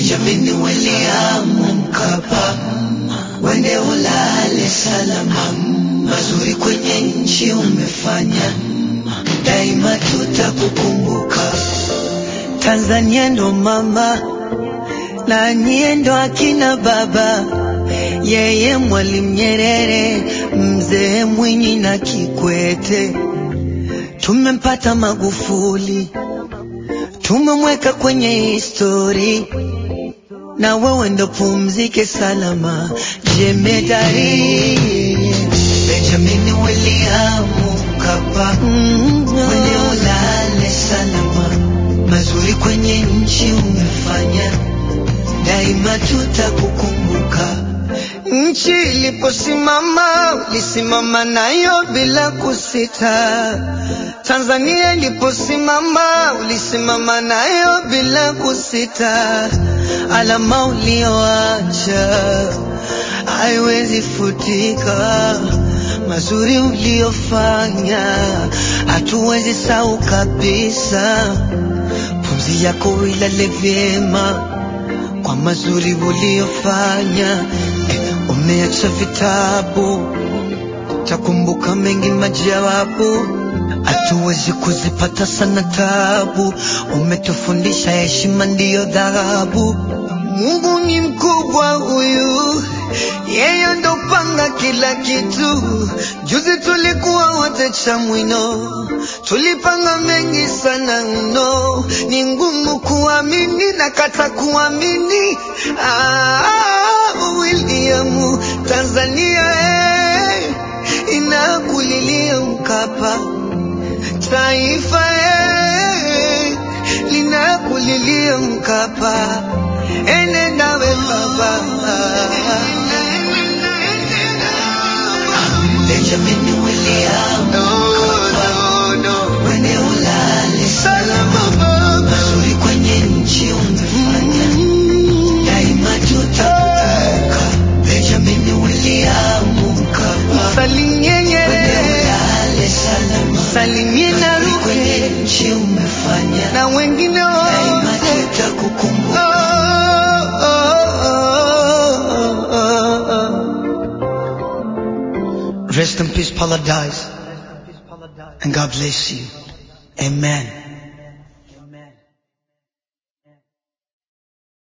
Benjamin William Mkapa, wende ulale salama, mazuri kwenye nchi umefanya, daima tutakukumbuka. Tanzania ndo mama na nyie ndo akina baba, yeye Mwalimu Nyerere, mzee Mwinyi na Kikwete. Tumempata Magufuli, tumemweka kwenye histori, na wewe ndo pumzike salama, jemedari Benjamin William Mkapa, wende ulale salama, mazuri kwenye nchi umefanya, daima tutakukumbuka. Nchi iliposimama ulisimama nayo bila kusita. Tanzania iliposimama ulisimama nayo bila kusita. Alama ulioacha haiwezi futika, mazuri uliofanya hatuwezi sahau kabisa. Pumzi yako ilale vyema kwa mazuri uliofanya. Umeacha vitabu, takumbuka mengi majawabu, hatuwezi kuzipata sana tabu. Umetufundisha heshima ndiyo dhahabu. Mungu ni mkubwa huyu, yeye ndo panga kila kitu. Juzi tulikuwa wote Chamwino, tulipanga mengi sana mno, ni ngumu kuamini na kata kuamini. Ah, William, Tanzania eh, inakulilia Mkapa, taifa eh, linakulilia Mkapa, ene nawe baba Benjamin William Mkapa, wende ulale salama, mazuri kwenye nchi umefanya, daima tutakukumbuka. Benjamin William Mkapa, Salimie wende Nyerere, ulale salama, salimie na mazuri kwenye Ruge nchi umefanya, na wengine daima wote. tutakukumbuka. Oh, oh, oh, oh, oh. Rest in peace, Paradise, and God bless you. Amen.